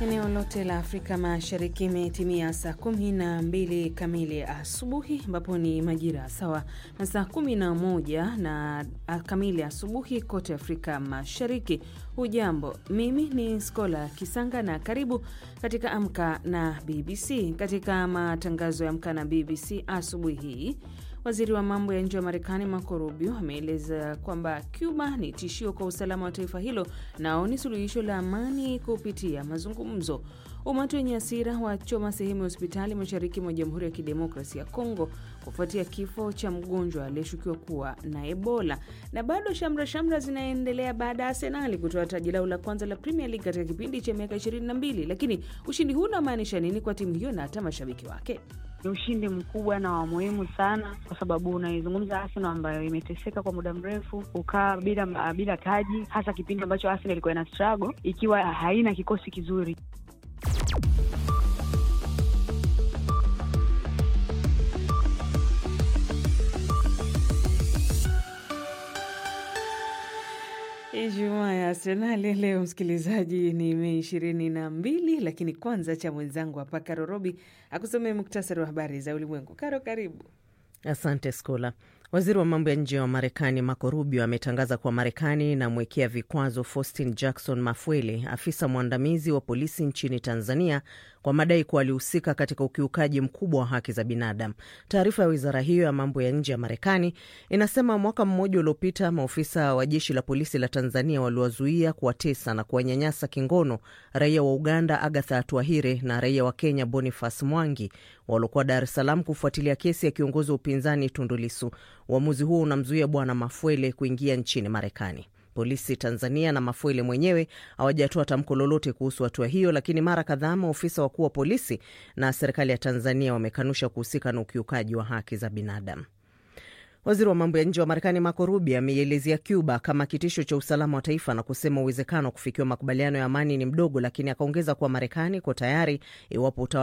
Eneo lote la Afrika Mashariki imetimia saa kumi na mbili kamili asubuhi, ambapo ni majira sawa na saa kumi na moja na kamili asubuhi kote Afrika Mashariki. Hujambo, mimi ni Skola Kisanga na karibu katika Amka na BBC. Katika matangazo ya Amka na BBC asubuhi hii Waziri wa mambo ya nje wa Marekani Marco Rubio ameeleza kwamba Cuba ni tishio kwa usalama wa taifa hilo nao ni suluhisho la amani kupitia mazungumzo. Umati wenye hasira wachoma sehemu ya hospitali mashariki mwa Jamhuri ya Kidemokrasia ya Kongo kufuatia kifo cha mgonjwa aliyeshukiwa kuwa na Ebola. Na bado shamra shamra zinaendelea baada ya Arsenali kutoa taji lao la kwanza la Premier League katika kipindi cha miaka 22. Lakini ushindi huu unamaanisha nini kwa timu hiyo na hata mashabiki wake? Ni ushindi mkubwa na wa muhimu sana, kwa sababu unaizungumza Arsenal ambayo imeteseka kwa muda mrefu, kukaa bila bila taji, hasa kipindi ambacho Arsenal ilikuwa ina struggle ikiwa haina kikosi kizuri. Ijumaa ya Arsenali leo, msikilizaji, ni Mei ishirini na mbili. Lakini kwanza cha mwenzangu hapa Karo Robi akusomee muktasari wa habari za ulimwengu. Karo, karibu. Asante Skola. Waziri wa mambo ya nje wa Marekani Marco Rubio ametangaza kuwa Marekani inamwekea vikwazo Faustin Jackson Mafwele, afisa mwandamizi wa polisi nchini Tanzania, kwa madai kuwa alihusika katika ukiukaji mkubwa wa haki za binadamu. Taarifa ya wizara hiyo ya mambo ya nje ya Marekani inasema mwaka mmoja uliopita maofisa wa jeshi la polisi la Tanzania waliwazuia, kuwatesa na kuwanyanyasa kingono raia wa Uganda Agatha Atuahire na raia wa Kenya Boniface Mwangi waliokuwa Dar es Salaam kufuatilia kesi ya kiongozi wa upinzani Tundu Lissu. Uamuzi huo unamzuia Bwana Mafwele kuingia nchini Marekani. Polisi Tanzania na Mafwele mwenyewe hawajatoa tamko lolote kuhusu hatua hiyo, lakini mara kadhaa maofisa wakuu wa polisi na serikali ya Tanzania wamekanusha kuhusika na ukiukaji wa haki za binadamu. Waziri wa mambo ya nje wa Marekani Marco Rubio ameielezea Cuba kama kitisho cha usalama wa taifa na kusema uwezekano wa kufikiwa makubaliano ya amani ni mdogo, lakini akaongeza kuwa Marekani iko tayari iwapo